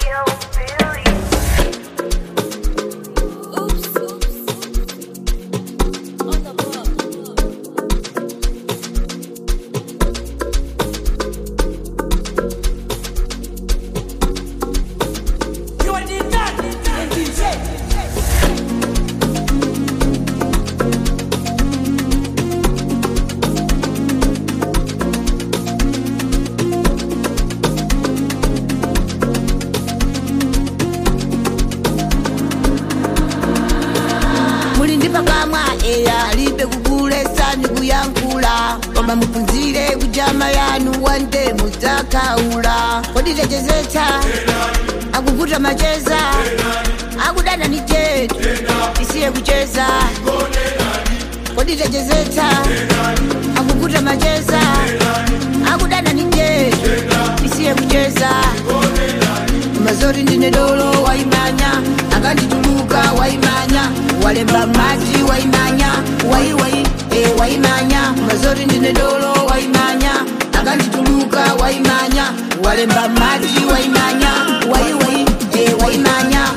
muli ndi pakamwa eya alibe kugulesa ndi kuyankhula koma muphunzire kujama yanu wande mudzakhaula kodi techezetsa akuvuta macheza akudana ni chetu isiye kucheza kodi techezetsa akuvuta macheza akudana ni chetu isiye kucheza mazori ndine dolo waimanya akandituluka waimanya walemba maji waimanya waiwai e waimanya mazori ndine dolo waimanya akandituluka waimanya walemba maji waimanya waiwai e waimanya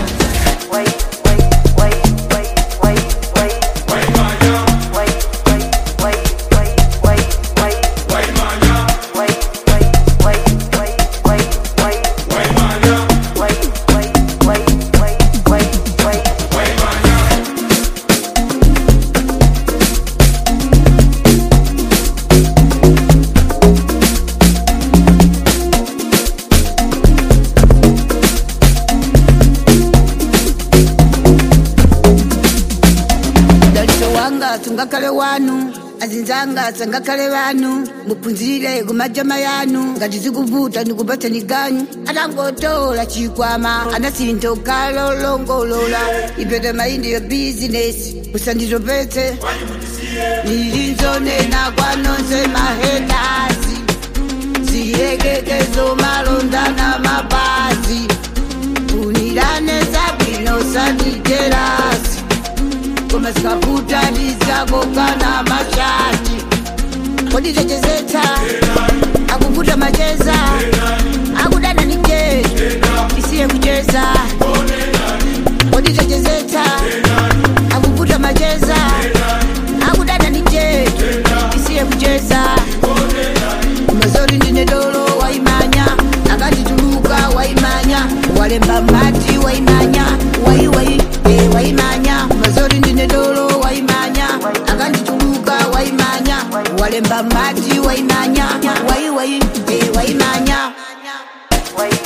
dalitso wanga sungakhale wanu azinzanga sangakhale vanu muphunzire kumajama yanu ngati zikuvuta ndikupatsani ganyu atangotola chikwama anasinto kalolongolola ipete maindi yo bizinesi musanditopetse nilinzonena kwanonse mahedasi ziyekekezo malondana mapazi unirane zabwino sandijerasi koma zikavuta ndizakokana mashati kodi techezetsa akuvuta macheza akudana ni chetu isiye kucheza kodi techezetsa akuvuta macheza akudana ni chetu isiye kucheza mazori ndine dolo waimanya akandituluka waimanya walemba mati waimanya waiwai e waimanya mazori ndine dolo waimanya akandituluka waimanya walemba mati waimanya waiwai e waimanya Wait.